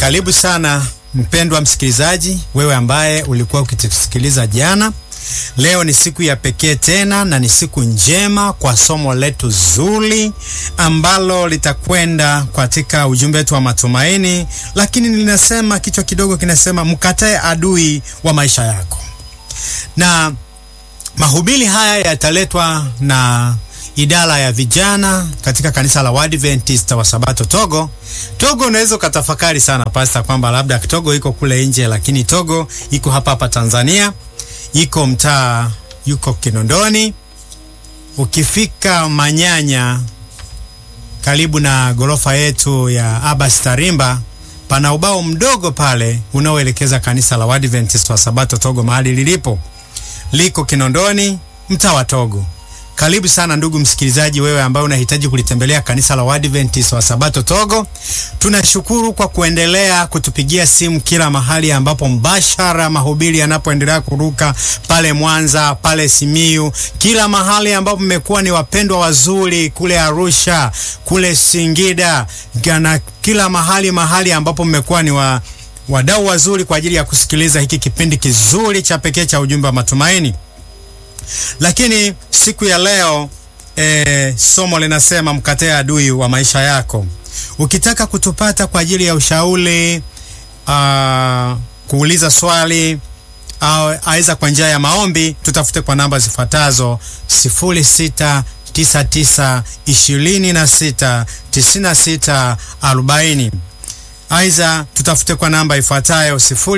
Karibu sana mpendwa msikilizaji, wewe ambaye ulikuwa ukitusikiliza jana. Leo ni siku ya pekee tena na ni siku njema kwa somo letu zuri ambalo litakwenda katika ujumbe wetu wa matumaini, lakini linasema kichwa kidogo kinasema mkatae adui wa maisha yako, na mahubiri haya yataletwa na idara ya vijana katika kanisa la Waadventista wa Sabato Togo. Togo unaweza ukatafakari sana pasta, kwamba labda Togo iko kule nje, lakini Togo iko hapa hapa Tanzania, iko mtaa, yuko Kinondoni. Ukifika Manyanya, karibu na gorofa yetu ya Abbas Tarimba, pana ubao mdogo pale unaoelekeza kanisa la Waadventista wa Sabato Togo, mahali lilipo liko Kinondoni, mtaa wa Togo. Karibu sana ndugu msikilizaji, wewe ambaye unahitaji kulitembelea kanisa la Waadventista wa Sabato Togo. Tunashukuru kwa kuendelea kutupigia simu kila mahali ambapo mbashara mahubiri yanapoendelea kuruka pale Mwanza, pale Simiyu, kila mahali ambapo mmekuwa ni wapendwa wazuri, kule Arusha, kule Singida na kila mahali mahali ambapo mmekuwa ni wa wadau wazuri kwa ajili ya kusikiliza hiki kipindi kizuri cha pekee cha ujumbe wa matumaini. Lakini siku ya leo e, somo linasema mkatae adui wa maisha yako. Ukitaka kutupata kwa ajili ya ushauri, uh, kuuliza swali au aidha kwa njia ya maombi, tutafute kwa namba zifuatazo: sifuri sita tisa tisa ishirini na sita tisini na sita arobaini. Aidha tutafute kwa namba ifuatayo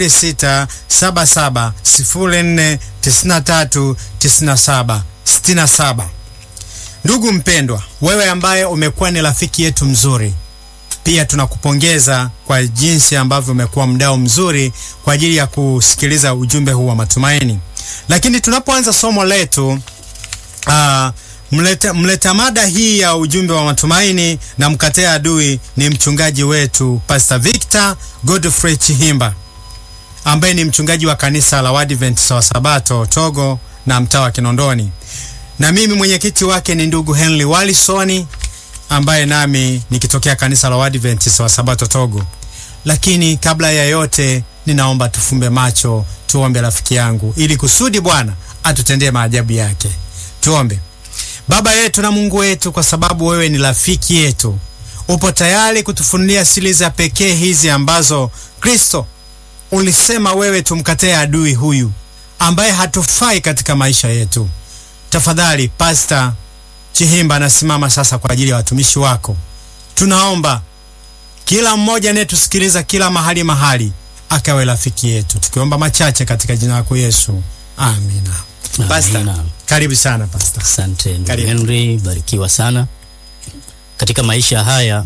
067704939767. Ndugu mpendwa, wewe ambaye umekuwa ni rafiki yetu mzuri, pia tunakupongeza kwa jinsi ambavyo umekuwa mdau mzuri kwa ajili ya kusikiliza ujumbe huu wa matumaini. Lakini tunapoanza somo letu uh, Mleta, mleta mada hii ya ujumbe wa matumaini na mkatae adui ni mchungaji wetu Pastor Victor Godfrey Chihimba ambaye ni mchungaji wa kanisa la Waadventista wa Sabato Togo na mtaa wa Kinondoni, na mimi mwenyekiti wake ni ndugu Henry Walisoni ambaye nami nikitokea kanisa la Waadventista wa Sabato Togo. Lakini kabla ya yote, ninaomba tufumbe macho, tuombe rafiki yangu, ili kusudi Bwana atutendee maajabu yake. Tuombe. Baba yetu na Mungu wetu, kwa sababu wewe ni rafiki yetu, upo tayari kutufunulia siri za pekee hizi ambazo Kristo ulisema wewe tumkatae adui huyu ambaye hatufai katika maisha yetu. Tafadhali, Pasta Chihimba anasimama sasa kwa ajili ya watumishi wako. Tunaomba kila mmoja anayetusikiliza kila mahali mahali akawe rafiki yetu, tukiomba machache katika jina lako Yesu, amina. Pasta, Amina. karibu sana Pasta. Asante ndugu Karibu. Henry, barikiwa sana. Katika maisha haya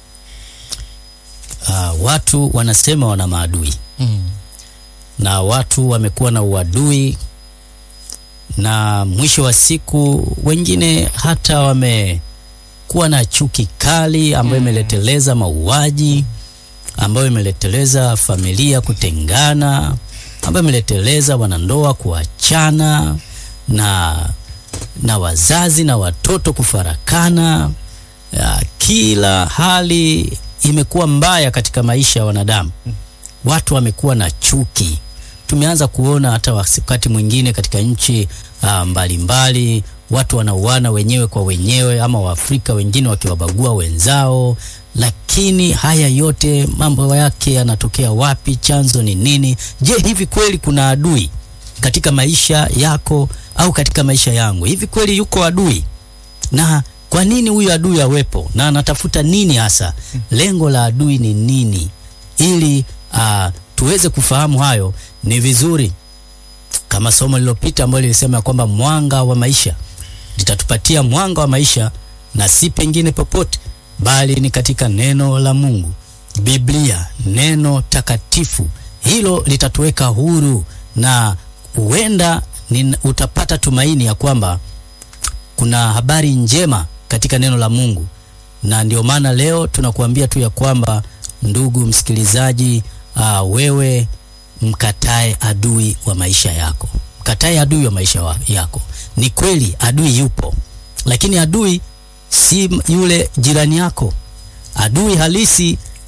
uh, watu wanasema wana maadui na watu wamekuwa na uadui, na mwisho wa siku wengine hata wamekuwa na chuki kali ambayo imeleteleza mauaji, ambayo imeleteleza familia kutengana, ambayo imeleteleza wanandoa kuachana na na wazazi na watoto kufarakana. Ya, kila hali imekuwa mbaya katika maisha ya wanadamu. Watu wamekuwa na chuki. Tumeanza kuona hata wakati mwingine katika nchi ah, mbalimbali watu wanauana wenyewe kwa wenyewe, ama Waafrika wengine wakiwabagua wenzao. Lakini haya yote mambo yake yanatokea wapi? Chanzo ni nini? Je, hivi kweli kuna adui katika maisha yako au katika maisha yangu? Hivi kweli yuko adui? Na kwa nini huyu adui awepo? Na anatafuta nini hasa? Lengo la adui ni nini? Ili ah, tuweze kufahamu hayo, ni vizuri kama somo lililopita ambalo lilisema ya kwamba mwanga wa maisha litatupatia mwanga wa maisha, na si pengine popote, bali ni katika neno la Mungu, Biblia, neno takatifu. Hilo litatuweka huru na huenda ni- utapata tumaini ya kwamba kuna habari njema katika neno la Mungu, na ndio maana leo tunakuambia tu ya kwamba ndugu msikilizaji, aa, wewe mkatae adui wa maisha yako, mkatae adui wa maisha wa, yako. Ni kweli adui yupo, lakini adui si yule jirani yako. Adui halisi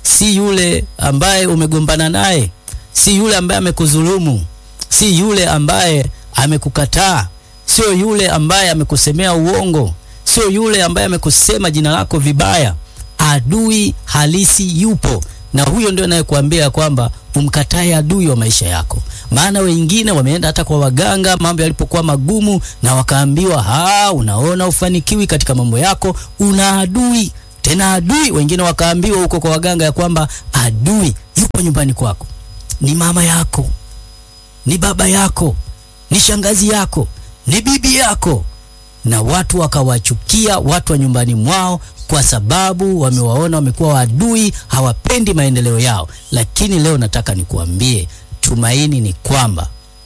si yule ambaye umegombana naye, si yule ambaye amekudhulumu, si yule ambaye amekukataa, sio yule ambaye amekusemea uongo, sio yule ambaye amekusema jina lako vibaya. Adui halisi yupo, na huyo ndio anayekuambia kwamba umkatae adui wa maisha yako. Maana wengine wameenda hata kwa waganga mambo yalipokuwa magumu, na wakaambiwa ha, unaona ufanikiwi katika mambo yako, una adui tena adui. Wengine wakaambiwa huko kwa waganga ya kwamba adui yupo nyumbani kwako, ni mama yako, ni baba yako, ni shangazi yako, ni bibi yako, na watu wakawachukia watu wa nyumbani mwao kwa sababu wamewaona wamekuwa waadui, hawapendi maendeleo yao. Lakini leo nataka nikuambie, tumaini ni kwamba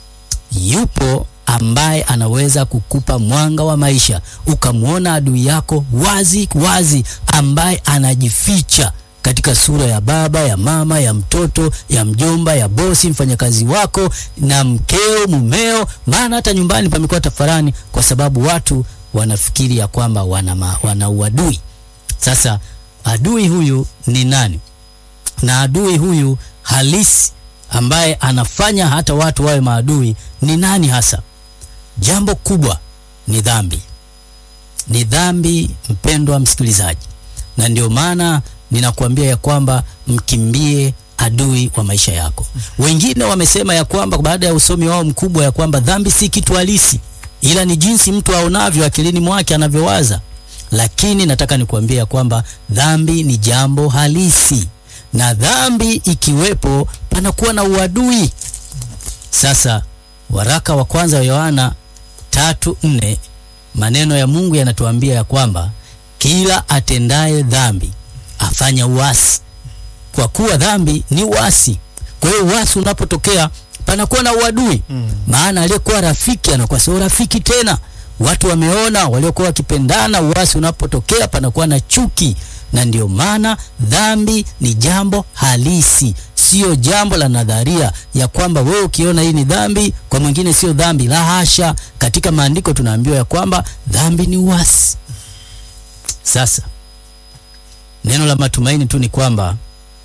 yupo ambaye anaweza kukupa mwanga wa maisha, ukamwona adui yako wazi wazi, ambaye anajificha katika sura ya baba, ya mama, ya mtoto, ya mjomba, ya bosi, mfanyakazi wako na mkeo, mumeo. Maana hata nyumbani pamekuwa tafarani, kwa sababu watu wanafikiri ya kwamba wana, ma, wana uadui. Sasa adui huyu ni nani? Na adui huyu halisi ambaye anafanya hata watu wawe maadui ni nani hasa? Jambo kubwa ni dhambi, ni dhambi, mpendwa msikilizaji, na ndio maana ninakuambia ya kwamba mkimbie adui wa maisha yako. Wengine wamesema ya kwamba baada ya usomi wao mkubwa ya kwamba dhambi si kitu halisi, ila ni jinsi mtu aonavyo akilini mwake anavyowaza. Lakini nataka nikuambia ya kwamba dhambi ni jambo halisi, na dhambi ikiwepo panakuwa na uadui. Sasa waraka wa kwanza wa Yohana tatu nne maneno ya Mungu yanatuambia ya kwamba kila atendaye dhambi afanya uasi, kwa kuwa dhambi ni uasi. Kwa hiyo uasi unapotokea panakuwa na uadui mm. Maana aliyekuwa rafiki anakuwa sio rafiki tena. Watu wameona waliokuwa wakipendana, uasi unapotokea panakuwa na chuki, na ndio maana dhambi ni jambo halisi, sio jambo la nadharia ya kwamba wewe ukiona hii ni dhambi, kwa mwingine sio dhambi. La hasha! Katika maandiko tunaambiwa ya kwamba dhambi ni uasi. Sasa neno la matumaini tu ni kwamba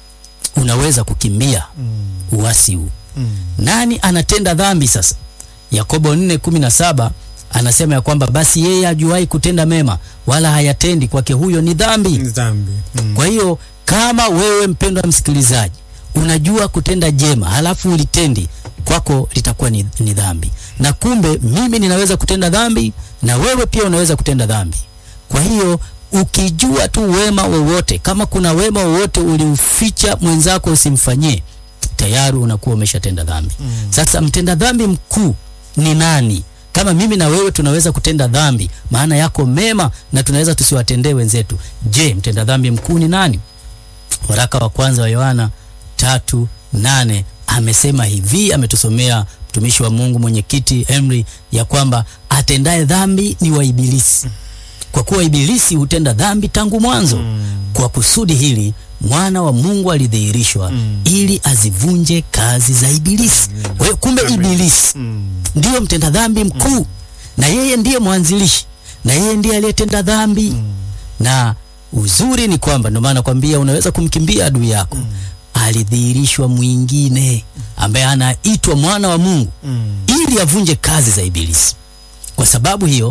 unaweza kukimbia mm. uasi huu mm. Nani anatenda dhambi sasa? Yakobo 4:17 anasema ya kwamba basi yeye ajuai kutenda mema wala hayatendi, kwake huyo ni dhambi, dhambi. Mm. Kwa hiyo kama wewe mpendwa msikilizaji unajua kutenda jema halafu ulitendi, kwako litakuwa ni, ni dhambi. Na kumbe mimi ninaweza kutenda dhambi na wewe pia unaweza kutenda dhambi. Kwa hiyo ukijua tu wema wowote, kama kuna wema wowote uliuficha mwenzako usimfanyie, tayari unakuwa umeshatenda dhambi. Mm. Sasa mtenda dhambi mkuu ni nani? Kama mimi na wewe tunaweza kutenda dhambi, maana yako mema na tunaweza tusiwatendee wenzetu. Je, mtenda dhambi mkuu ni nani? Waraka wa kwanza wa Yohana tatu nane amesema hivi, ametusomea mtumishi wa Mungu mwenyekiti Henry ya kwamba atendaye dhambi ni wa Ibilisi, kwa kuwa Ibilisi hutenda dhambi tangu mwanzo. Mm. Kwa kusudi hili mwana wa Mungu alidhihirishwa mm. ili azivunje kazi za Ibilisi. Kwa hiyo kumbe Ibilisi mm. ndiyo mtenda dhambi mkuu mm. na yeye ndiye mwanzilishi na yeye ndiye aliyetenda dhambi mm. na uzuri ni kwamba ndio maana nakwambia unaweza kumkimbia adui yako mm. alidhihirishwa mwingine ambaye anaitwa mwana wa Mungu mm. ili avunje kazi za Ibilisi. Kwa sababu hiyo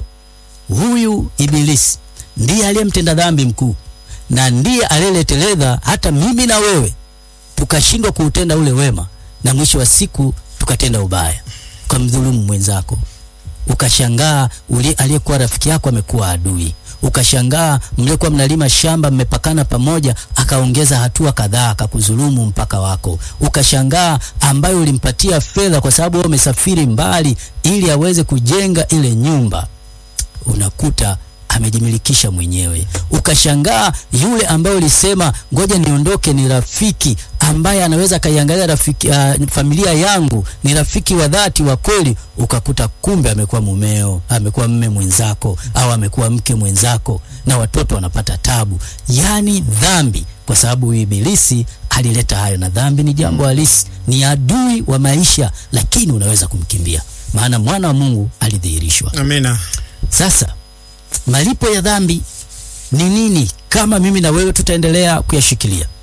huyu Ibilisi ndiye aliyemtenda dhambi mkuu na ndiye aliyeleteleza hata mimi na wewe tukashindwa kuutenda ule wema, na mwisho wa siku tukatenda ubaya, ukamdhulumu mwenzako, ukashangaa ule aliyekuwa rafiki yako amekuwa adui, ukashangaa mliokuwa mnalima shamba mmepakana pamoja, akaongeza hatua kadhaa akakudhulumu mpaka wako, ukashangaa ambaye ulimpatia fedha kwa sababu wewe umesafiri mbali ili aweze kujenga ile nyumba, unakuta amejimilikisha mwenyewe. Ukashangaa yule ambaye ulisema ngoja niondoke, ni rafiki ambaye anaweza akaiangalia rafiki, uh, familia yangu, ni rafiki wa dhati wa kweli, ukakuta kumbe amekuwa mumeo, amekuwa mme mwenzako, au amekuwa mke mwenzako, na watoto wanapata tabu. Yaani dhambi, kwa sababu Ibilisi alileta hayo, na dhambi ni jambo halisi, ni adui wa maisha, lakini unaweza kumkimbia, maana mwana wa Mungu alidhihirishwa. Amina. Sasa malipo ya dhambi ni nini? Kama mimi na wewe tutaendelea kuyashikilia,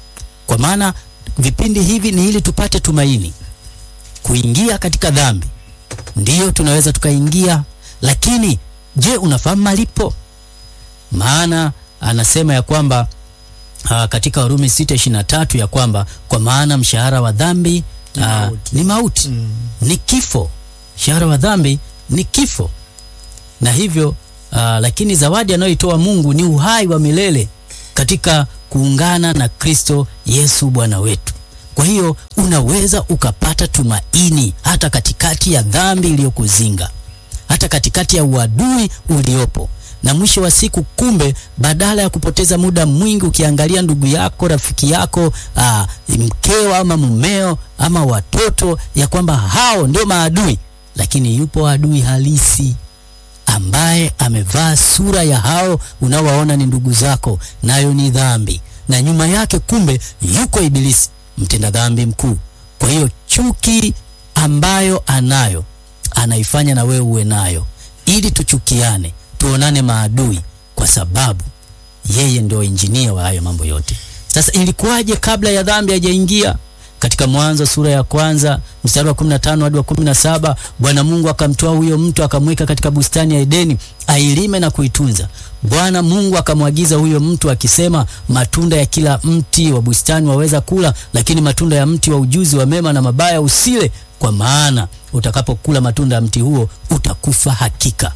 kwa maana vipindi hivi ni ili tupate tumaini. Kuingia katika dhambi ndiyo tunaweza tukaingia, lakini je, unafahamu malipo? Maana anasema ya kwamba uh, katika Warumi 6:23 ya kwamba kwa maana mshahara wa dhambi Ni uh, mauti. ni mauti Mm. ni kifo. Mshahara wa dhambi ni kifo, na hivyo uh, lakini zawadi anayoitoa Mungu ni uhai wa milele katika kuungana na Kristo Yesu Bwana wetu. Kwa hiyo unaweza ukapata tumaini hata katikati ya dhambi iliyokuzinga, hata katikati ya uadui uliopo. Na mwisho wa siku, kumbe, badala ya kupoteza muda mwingi ukiangalia ndugu yako, rafiki yako, aa, mkeo ama mumeo ama watoto, ya kwamba hao ndio maadui, lakini yupo adui halisi ambaye amevaa sura ya hao unaowaona ni ndugu zako, nayo ni dhambi, na nyuma yake kumbe yuko Ibilisi, mtenda dhambi mkuu. Kwa hiyo chuki ambayo anayo anaifanya na wewe uwe nayo, ili tuchukiane, tuonane maadui, kwa sababu yeye ndio injinia wa hayo mambo yote. Sasa ilikuwaje kabla ya dhambi hajaingia? Katika Mwanzo sura ya kwanza mstari wa 15 hadi wa 17, Bwana Mungu akamtoa huyo mtu akamweka katika bustani ya Edeni ailime na kuitunza. Bwana Mungu akamwagiza huyo mtu akisema, matunda ya kila mti wa bustani waweza kula, lakini matunda ya mti wa ujuzi wa mema na mabaya usile, kwa maana utakapokula matunda ya mti huo utakufa hakika.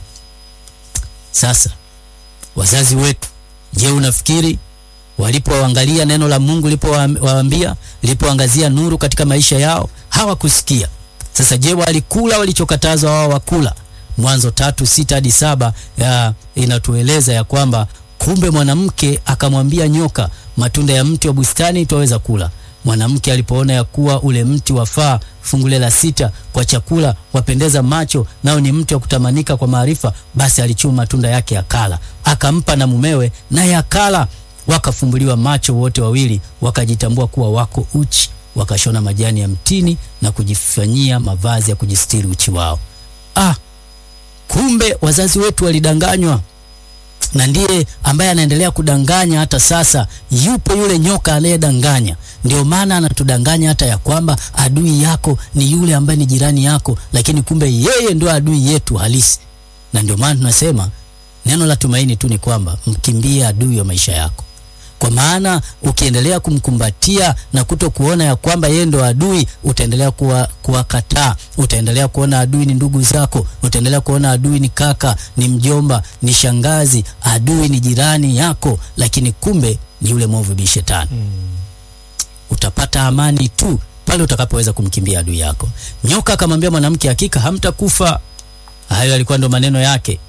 Sasa wazazi wetu, je, unafikiri walipoangalia neno la Mungu lipowaambia lipoangazia nuru katika maisha yao hawakusikia? Sasa je, walikula walichokatazwa wao wakula? Mwanzo tatu sita hadi saba ya inatueleza ya kwamba kumbe mwanamke akamwambia nyoka, matunda ya mti wa bustani twaweza kula. Mwanamke alipoona ya kuwa ule mti wafaa, fungu la sita, kwa chakula, wapendeza macho, nao ni mti wa kutamanika kwa maarifa, basi alichuma matunda yake akala, akampa na mumewe, naye akala. Wakafumbuliwa macho wote wawili, wakajitambua kuwa wako uchi, wakashona majani ya mtini na kujifanyia mavazi ya kujistiri uchi wao. Ah, kumbe wazazi wetu walidanganywa na ndiye ambaye anaendelea kudanganya hata sasa. Yupo yule nyoka anayedanganya. Ndio maana anatudanganya hata ya kwamba adui yako ni yule ambaye ni jirani yako, lakini kumbe yeye ndio adui yetu halisi. Na ndio maana tunasema neno la tumaini tu ni kwamba mkimbie adui wa maisha yako, kwa maana ukiendelea kumkumbatia na kuto kuona ya kwamba yeye ndo adui, utaendelea kuwa kuwakataa, utaendelea kuona adui ni ndugu zako, utaendelea kuona adui ni kaka, ni mjomba, ni shangazi, adui ni jirani yako, lakini kumbe ni yule mwovu bi shetani. Utapata amani tu pale utakapoweza kumkimbia adui yako. Nyoka akamwambia mwanamke, hakika hamtakufa. Hayo yalikuwa ndo maneno yake.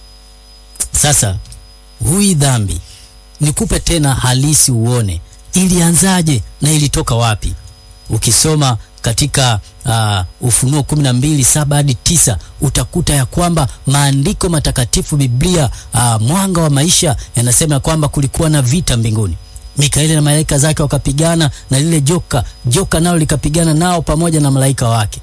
Sasa hui dhambi nikupe tena halisi uone ilianzaje na ilitoka wapi. Ukisoma katika uh, Ufunuo kumi na mbili saba hadi tisa utakuta ya kwamba maandiko matakatifu Biblia, uh, mwanga wa maisha yanasema ya kwamba kulikuwa na vita mbinguni. Mikaeli na malaika zake wakapigana na lile joka, joka nalo likapigana nao pamoja na malaika wake,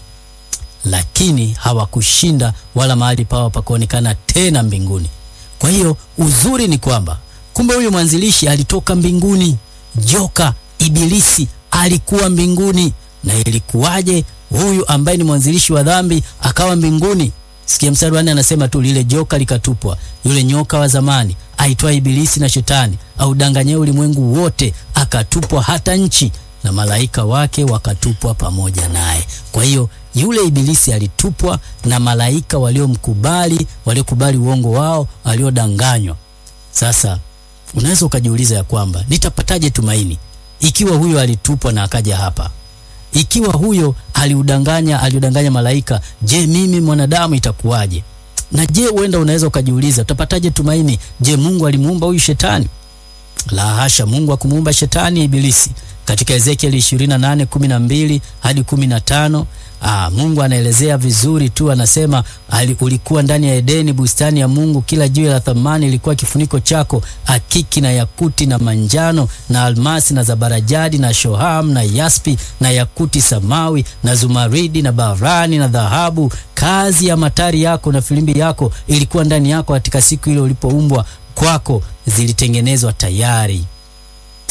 lakini hawakushinda wala mahali pao pakaonekana tena mbinguni. Kwa hiyo uzuri ni kwamba kumbe huyu mwanzilishi alitoka mbinguni. Joka Ibilisi alikuwa mbinguni. Na ilikuwaje huyu ambaye ni mwanzilishi wa dhambi akawa mbinguni? Sikia mstari wa nne, anasema tu lile joka likatupwa, yule nyoka wa zamani aitwa Ibilisi na Shetani audanganyie ulimwengu wote, akatupwa hata nchi, na malaika wake wakatupwa pamoja naye. Kwa hiyo yule Ibilisi alitupwa na malaika waliomkubali, waliokubali uongo wao, waliodanganywa. Sasa unaweza ukajiuliza ya kwamba nitapataje tumaini ikiwa huyo alitupwa na akaja hapa? Ikiwa huyo aliudanganya aliudanganya malaika, je, mimi mwanadamu itakuwaje? Na je, huenda unaweza ukajiuliza utapataje tumaini? Je, Mungu alimuumba huyu shetani? La hasha, Mungu hakumuumba shetani Ibilisi. Katika Ezekieli 28:12 hadi 15, ah, Mungu anaelezea vizuri tu, anasema ali, ulikuwa ndani ya Edeni, bustani ya Mungu, kila jiwe la thamani ilikuwa kifuniko chako, akiki na yakuti na manjano na almasi na zabarajadi na shoham na yaspi na yakuti samawi na zumaridi na barani na dhahabu. Kazi ya matari yako na filimbi yako ilikuwa ndani yako katika siku ile ulipoumbwa kwako, zilitengenezwa tayari.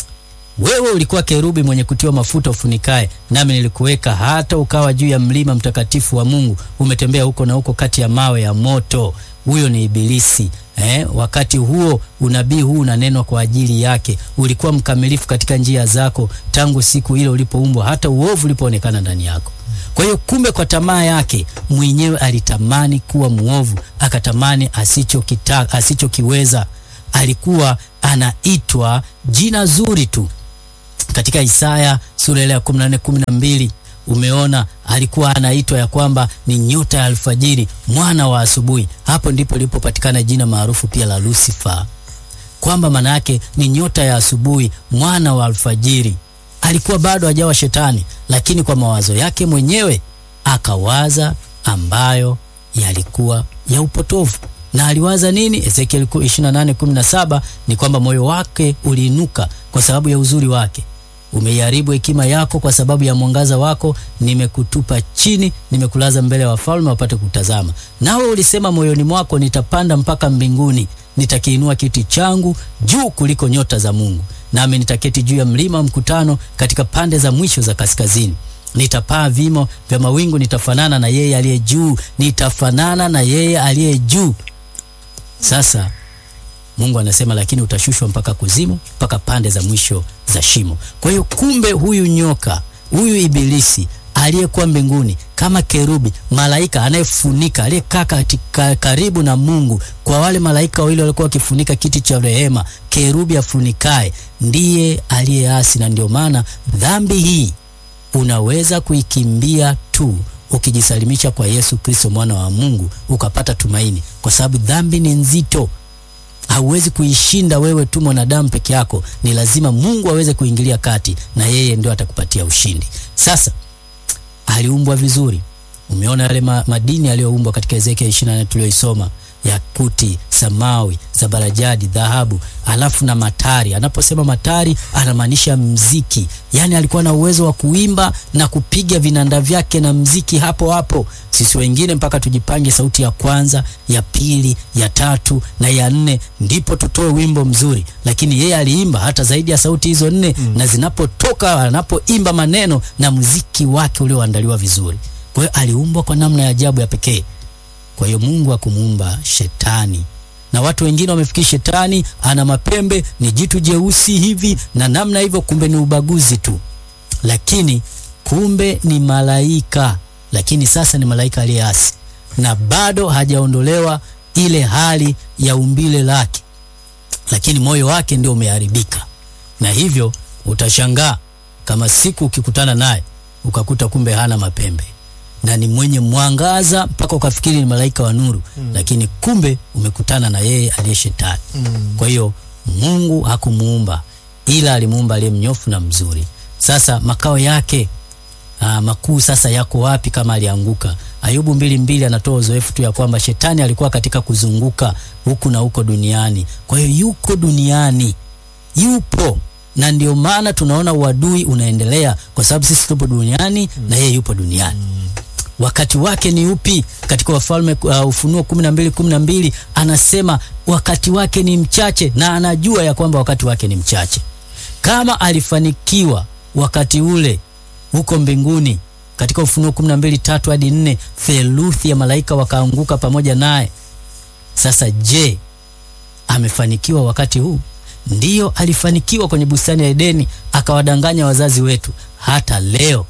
wewe ulikuwa kerubi mwenye kutiwa mafuta ufunikae, nami nilikuweka hata ukawa juu ya mlima mtakatifu wa Mungu. Umetembea huko na huko kati ya mawe ya moto. Huyo ni Ibilisi. Eh, wakati huo unabii huu unanenwa kwa ajili yake. Ulikuwa mkamilifu katika njia zako tangu siku ile ulipoumbwa, hata uovu ulipoonekana ndani yako. Kwa hiyo kumbe, kwa tamaa yake mwenyewe alitamani kuwa mwovu, akatamani asichokitaka, asichokiweza. Alikuwa anaitwa jina zuri tu katika Isaya sura ile ya 14 12 umeona alikuwa anaitwa ya kwamba ni nyota ya alfajiri, mwana wa asubuhi. Hapo ndipo lilipopatikana jina maarufu pia la Lucifer, kwamba maana yake ni nyota ya asubuhi, mwana wa alfajiri. Alikuwa bado hajawa shetani, lakini kwa mawazo yake mwenyewe akawaza ambayo yalikuwa ya upotovu. Na aliwaza nini? Ezekiel 28:17 ni kwamba moyo wake uliinuka kwa sababu ya uzuri wake umeiharibu hekima yako kwa sababu ya mwangaza wako, nimekutupa chini, nimekulaza mbele ya wafalme wapate kutazama. Nawe ulisema moyoni mwako, nitapanda mpaka mbinguni, nitakiinua kiti changu juu kuliko nyota za Mungu, nami nitaketi juu ya mlima wa mkutano katika pande za mwisho za kaskazini. Nitapaa vimo vya mawingu, nitafanana na yeye aliye juu, nitafanana na yeye aliye juu. Sasa Mungu anasema lakini utashushwa mpaka kuzimu, mpaka pande za mwisho za shimo. Kwa hiyo kumbe, huyu nyoka, huyu Ibilisi aliyekuwa mbinguni kama kerubi, malaika anayefunika, aliyekaa katika karibu na Mungu, kwa wale malaika wawili walikuwa wakifunika kiti cha rehema, kerubi afunikae, ndiye aliyeasi. Na ndio maana dhambi hii unaweza kuikimbia tu ukijisalimisha kwa Yesu Kristo, mwana wa Mungu, ukapata tumaini, kwa sababu dhambi ni nzito hauwezi kuishinda wewe tu mwanadamu peke yako, ni lazima Mungu aweze kuingilia kati, na yeye ndio atakupatia ushindi. Sasa aliumbwa vizuri. Umeona yale ma, madini aliyoumbwa katika Ezekiel 24 tuliyoisoma, yakuti, samawi, zabarajadi, dhahabu, alafu na matari. Anaposema matari anamaanisha mziki, yaani alikuwa na uwezo wa kuimba na kupiga vinanda vyake na mziki hapo hapo. Sisi wengine mpaka tujipange sauti ya kwanza, ya pili, ya tatu na ya nne, ndipo tutoe wimbo mzuri, lakini yeye aliimba hata zaidi ya sauti hizo nne mm. na zinapotoka, anapoimba maneno na muziki wake ulioandaliwa vizuri. Kwa hiyo aliumbwa kwa namna ya ajabu ya pekee. Kwa hiyo Mungu akumuumba shetani, na watu wengine wamefikiri shetani ana mapembe, ni jitu jeusi hivi na namna hivyo, kumbe ni ubaguzi tu, lakini kumbe ni malaika. Lakini sasa ni malaika aliyeasi na bado hajaondolewa ile hali ya umbile lake, lakini moyo wake ndio umeharibika, na hivyo utashangaa kama siku ukikutana naye ukakuta kumbe hana mapembe na ni mwenye mwangaza mpaka ukafikiri ni malaika wa nuru mm. Lakini kumbe umekutana na yeye aliye shetani mm. Kwa hiyo Mungu hakumuumba ila alimuumba aliye mnyofu na mzuri. Sasa makao yake aa, makuu sasa yako wapi kama alianguka? Ayubu mbili mbili anatoa uzoefu tu ya kwamba shetani alikuwa katika kuzunguka huku na huko duniani. Kwa hiyo yuko duniani, yupo na ndio maana tunaona uadui unaendelea kwa sababu sisi tupo duniani mm. na yeye yupo duniani mm. Wakati wake ni upi? Katika Wafalme uh, Ufunuo kumi na mbili kumi na mbili anasema wakati wake ni mchache, na anajua ya kwamba wakati wake ni mchache. Kama alifanikiwa wakati ule huko mbinguni, katika Ufunuo kumi na mbili tatu hadi nne theluthi ya malaika wakaanguka pamoja naye. Sasa je, amefanikiwa wakati huu? Ndiyo, alifanikiwa kwenye bustani ya Edeni, akawadanganya wazazi wetu. Hata leo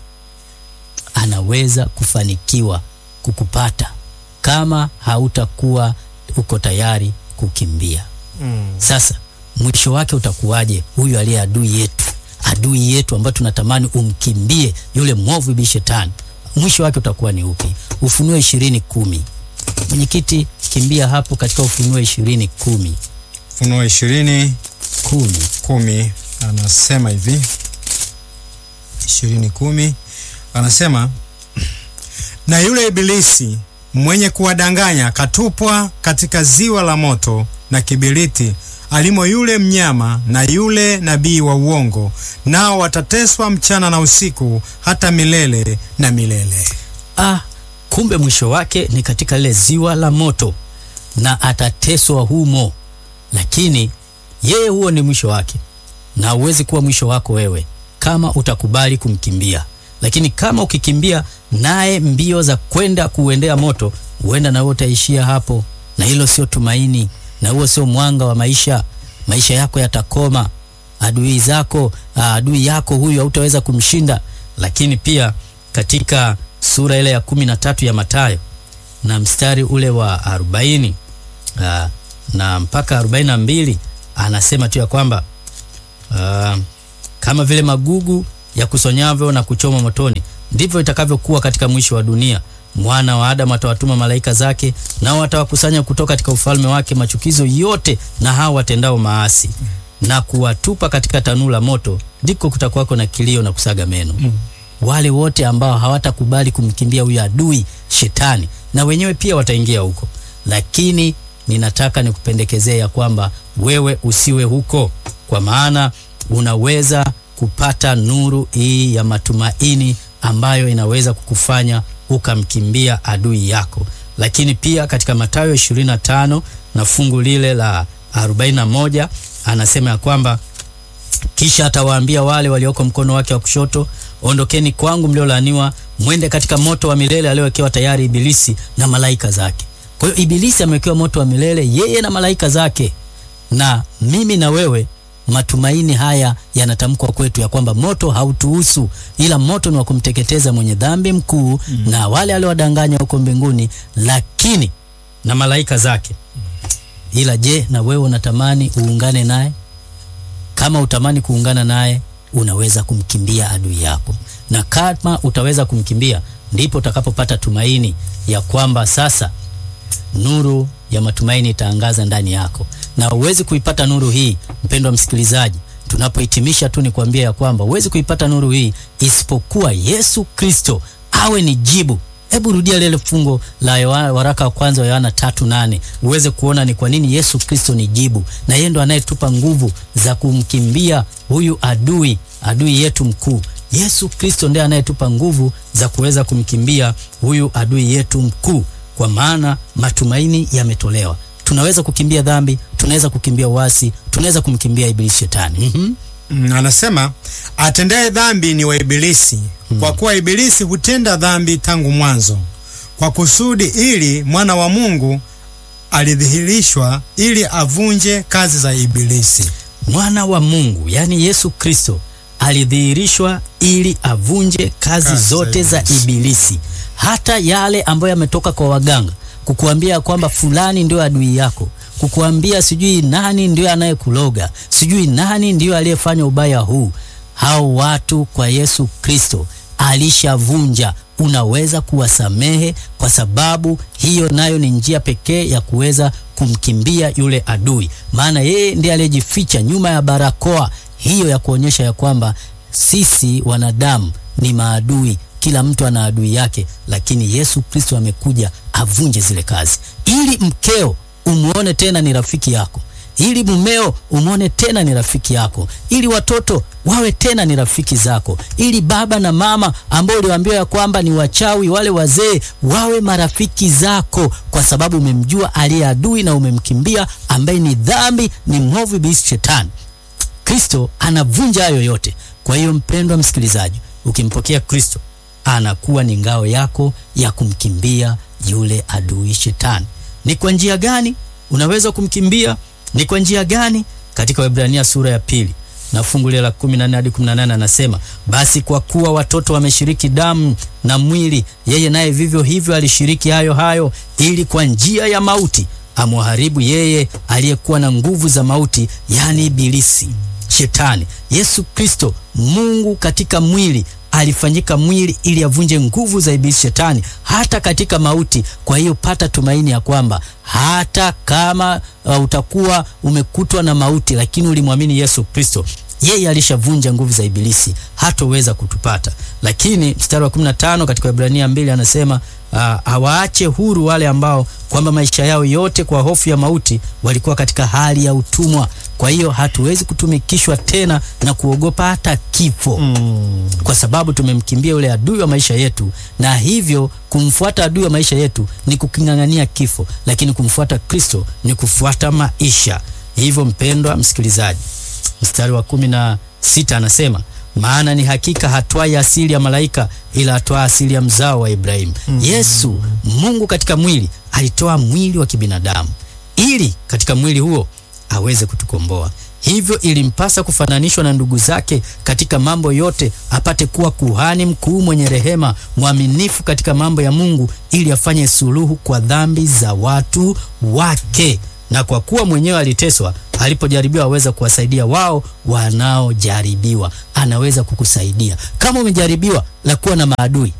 anaweza kufanikiwa kukupata kama hautakuwa uko tayari kukimbia. Mm. Sasa mwisho wake utakuwaje? Huyu aliye adui yetu, adui yetu ambayo tunatamani umkimbie, yule mwovu bi shetani, mwisho wake utakuwa ni upi? Ufunuo ishirini kumi. Mwenyekiti, kimbia hapo katika Ufunuo ishirini kumi. Ufunuo ishirini kumi kumi anasema hivi, ishirini kumi anasema na yule Ibilisi mwenye kuwadanganya akatupwa katika ziwa la moto na kiberiti, alimo yule mnyama na yule nabii wa uongo, nao watateswa mchana na usiku hata milele na milele. Ah, kumbe mwisho wake ni katika lile ziwa la moto na atateswa humo, lakini yeye huo ni mwisho wake. na uwezi kuwa mwisho wako wewe kama utakubali kumkimbia. Lakini kama ukikimbia naye mbio za kwenda kuuendea moto, huenda na wewe utaishia hapo, na hilo sio tumaini, na huo sio mwanga wa maisha. Maisha yako yatakoma, adui zako, adui yako huyu hautaweza kumshinda. Lakini pia katika sura ile ya kumi na tatu ya Mathayo na mstari ule wa arobaini aa, na mpaka arobaini na mbili anasema tu ya kwamba aa, kama vile magugu ya kusonyavyo na kuchoma motoni ndivyo itakavyokuwa katika mwisho wa dunia. Mwana wa Adamu atawatuma malaika zake, nao watawakusanya kutoka katika ufalme wake machukizo yote na hao watendao maasi na kuwatupa katika tanuru la moto, ndiko kutakuwako na kilio na kusaga meno. Wale wote ambao hawatakubali kumkimbia huyo adui shetani, na wenyewe pia wataingia huko, lakini ninataka nikupendekezee ya kwamba wewe usiwe huko, kwa maana unaweza kupata nuru hii ya matumaini ambayo inaweza kukufanya ukamkimbia adui yako. Lakini pia katika Mathayo 25 na fungu lile la 41 anasema ya kwamba kisha atawaambia wale walioko mkono wake wa kushoto, ondokeni kwangu mliolaaniwa, mwende katika moto wa milele aliowekewa tayari Ibilisi na malaika zake. Kwa hiyo Ibilisi amewekewa moto wa milele, yeye na malaika zake, na mimi na wewe matumaini haya yanatamkwa kwetu ya kwamba moto hautuhusu, ila moto ni wa kumteketeza mwenye dhambi mkuu mm. na wale aliowadanganya huko mbinguni, lakini na malaika zake. Ila je, na wewe unatamani uungane naye? Kama utamani kuungana naye, unaweza kumkimbia adui yako, na kama utaweza kumkimbia, ndipo utakapopata tumaini ya kwamba sasa nuru ya matumaini itaangaza ndani yako, na huwezi kuipata nuru hii, mpendwa msikilizaji, tunapohitimisha tu ni kuambia ya kwamba huwezi kuipata nuru hii isipokuwa Yesu Kristo awe ni jibu. Hebu rudia lile fungo la Yohana, waraka wa kwanza wa Yohana tatu nane uweze kuona ni kwa nini Yesu Kristo ni jibu, na yeye ndo anayetupa nguvu za kumkimbia huyu adui, adui yetu mkuu. Yesu Kristo ndiye anayetupa nguvu za kuweza kumkimbia huyu adui yetu mkuu kwa maana matumaini yametolewa. Tunaweza kukimbia dhambi, tunaweza kukimbia uasi, tunaweza kumkimbia ibilisi shetani. mm -hmm. Mm, anasema atendaye dhambi ni wa ibilisi mm. Kwa kuwa ibilisi hutenda dhambi tangu mwanzo, kwa kusudi ili mwana wa Mungu alidhihirishwa ili avunje kazi za ibilisi. Mwana wa Mungu yaani Yesu Kristo alidhihirishwa ili avunje kazi, kazi zote za ibilisi. za ibilisi hata yale ambayo yametoka kwa waganga kukuambia kwamba fulani ndio adui yako, kukuambia sijui nani ndio anayekuloga, sijui nani ndio aliyefanya ubaya huu. Hao watu kwa Yesu Kristo alishavunja. Unaweza kuwasamehe kwa sababu hiyo nayo ni njia pekee ya kuweza kumkimbia yule adui, maana yeye ndiye aliyejificha nyuma ya barakoa hiyo ya kuonyesha ya kwamba sisi wanadamu ni maadui kila mtu ana adui yake, lakini Yesu Kristo amekuja avunje zile kazi, ili mkeo umwone tena ni rafiki yako, ili mumeo umwone tena ni rafiki yako, ili watoto wawe tena ni rafiki zako, ili baba na mama ambao uliwaambiwa ya kwamba ni wachawi, wale wazee wawe marafiki zako, kwa sababu umemjua aliye adui na umemkimbia, ambaye ni dhambi, ni mwovu, ibilisi, shetani. Kristo anavunja hayo yote. Kwa hiyo mpendwa msikilizaji, ukimpokea Kristo anakuwa ni ngao yako ya kumkimbia yule adui shetani. Ni kwa njia gani unaweza kumkimbia? Ni kwa njia gani? Katika Waebrania sura ya pili na fungu la 14 hadi 18 anasema, basi kwa kuwa watoto wameshiriki damu na mwili, yeye naye vivyo hivyo alishiriki hayo hayo, ili kwa njia ya mauti amwharibu yeye aliyekuwa na nguvu za mauti, yani Ibilisi, Shetani. Yesu Kristo, Mungu katika mwili alifanyika mwili ili avunje nguvu za ibilisi shetani hata katika mauti. Kwa hiyo pata tumaini ya kwamba hata kama uh, utakuwa umekutwa na mauti, lakini ulimwamini Yesu Kristo, yeye alishavunja nguvu za ibilisi, hatoweza kutupata. Lakini mstari wa 15 katika Ibrania mbili anasema uh, awaache huru wale ambao kwamba maisha yao yote kwa hofu ya mauti walikuwa katika hali ya utumwa. Kwa hiyo hatuwezi kutumikishwa tena na kuogopa hata kifo mm. kwa sababu tumemkimbia yule adui wa maisha yetu, na hivyo kumfuata adui wa maisha yetu ni kuking'ang'ania kifo, lakini kumfuata Kristo ni kufuata maisha. Hivyo mpendwa msikilizaji, mstari wa kumi na sita anasema maana ni hakika hatwai asili ya malaika ila atwaa asili ya mzao wa Ibrahimu. Yesu Mungu katika mwili alitoa mwili wa kibinadamu ili katika mwili huo aweze kutukomboa. Hivyo ilimpasa kufananishwa na ndugu zake katika mambo yote, apate kuwa kuhani mkuu mwenye rehema, mwaminifu katika mambo ya Mungu, ili afanye suluhu kwa dhambi za watu wake. Na kwa kuwa mwenyewe aliteswa, alipojaribiwa aweza kuwasaidia wao wanaojaribiwa. Anaweza kukusaidia kama umejaribiwa la kuwa na maadui.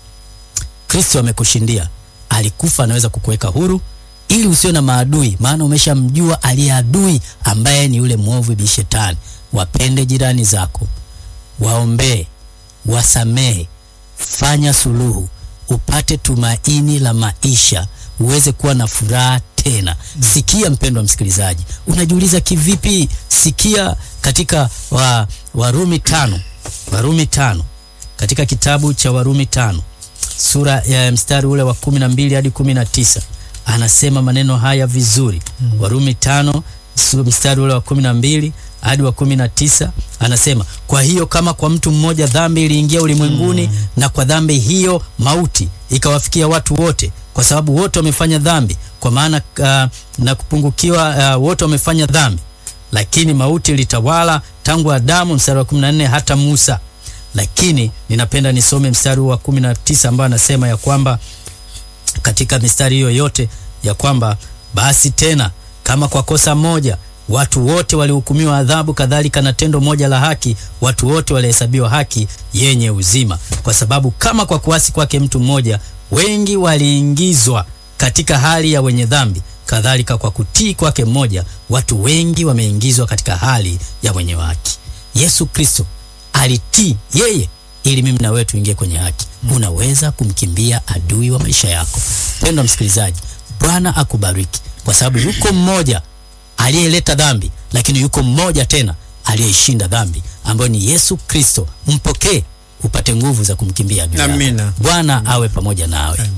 Kristo amekushindia, alikufa, anaweza kukuweka huru ili usiwe na maadui, maana umeshamjua aliye adui ambaye ni yule mwovu bi Shetani. Wapende jirani zako, waombee, wasamehe, fanya suluhu, upate tumaini la maisha, uweze kuwa na furaha tena. Sikia mpendwa msikilizaji, unajiuliza kivipi? Sikia katika wa, Warumi tano, Warumi tano, katika kitabu cha Warumi tano sura ya mstari ule wa kumi na mbili hadi kumi na tisa anasema maneno haya vizuri. mm -hmm. Warumi tano mstari ule wa kumi na mbili hadi wa kumi na tisa anasema, kwa hiyo kama kwa mtu mmoja dhambi iliingia ulimwenguni, mm -hmm. na kwa dhambi hiyo mauti ikawafikia watu wote, kwa sababu wote wamefanya dhambi, kwa maana uh, na kupungukiwa uh, wote wamefanya dhambi, lakini mauti ilitawala tangu Adamu, mstari wa 14 hata Musa. Lakini ninapenda nisome mstari wa 19 ambao anasema ya kwamba katika mistari hiyo yote ya kwamba basi tena kama kwa kosa moja watu wote walihukumiwa adhabu, kadhalika na tendo moja la haki watu wote walihesabiwa haki yenye uzima. Kwa sababu kama kwa kuasi kwake mtu mmoja wengi waliingizwa katika hali ya wenye dhambi, kadhalika kwa kutii kwake mmoja watu wengi wameingizwa katika hali ya wenye haki. Yesu Kristo alitii yeye ili mimi na wewe tuingie kwenye haki. Unaweza kumkimbia adui wa maisha yako. Pendwa msikilizaji, Bwana akubariki, kwa sababu yuko mmoja aliyeleta dhambi, lakini yuko mmoja tena aliyeishinda dhambi, ambayo ni Yesu Kristo. Mpokee upate nguvu za kumkimbia adui yako. Amina. Bwana awe pamoja nawe. Amina.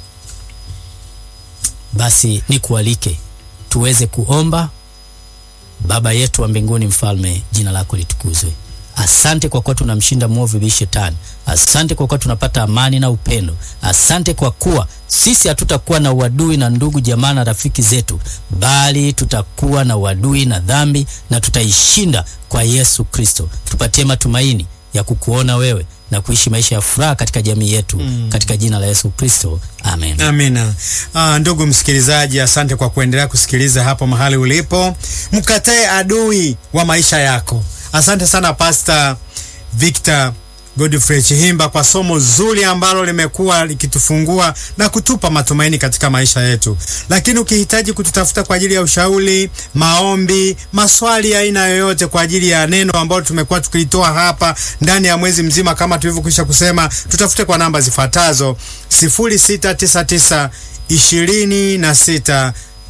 Basi nikualike tuweze kuomba. Baba yetu wa mbinguni, mfalme, jina lako litukuzwe. Asante kwa kuwa tunamshinda mwovu bi Shetani. Asante kwa kuwa tunapata amani na upendo. Asante kwa kuwa sisi hatutakuwa na uadui na ndugu jamaa na rafiki zetu, bali tutakuwa na uadui na dhambi na tutaishinda kwa Yesu Kristo. Tupatie matumaini ya kukuona wewe na kuishi maisha ya furaha katika jamii yetu, katika jina la Yesu Kristo, amen. Amina. Ah, ndugu msikilizaji, asante kwa kuendelea kusikiliza hapo mahali ulipo. Mkatae adui wa maisha yako. Asante sana Pastor Victor Godfrey Chihimba kwa somo zuri ambalo limekuwa likitufungua na kutupa matumaini katika maisha yetu. Lakini ukihitaji kututafuta kwa ajili ya ushauri, maombi, maswali ya aina yoyote kwa ajili ya neno ambalo tumekuwa tukilitoa hapa ndani ya mwezi mzima, kama tulivyokwisha kusema, tutafute kwa namba zifuatazo: 0699 26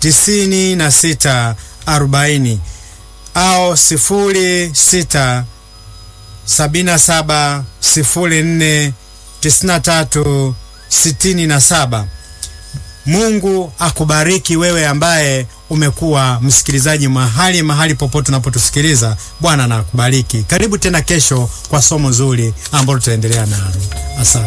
96 40 au sifuri sita sabini na saba sifuri nne tisini na tatu sitini na saba. Mungu akubariki wewe ambaye umekuwa msikilizaji mahali mahali popote unapotusikiliza. Bwana na akubariki. Karibu tena kesho kwa somo zuri ambalo tutaendelea nalo. Asante.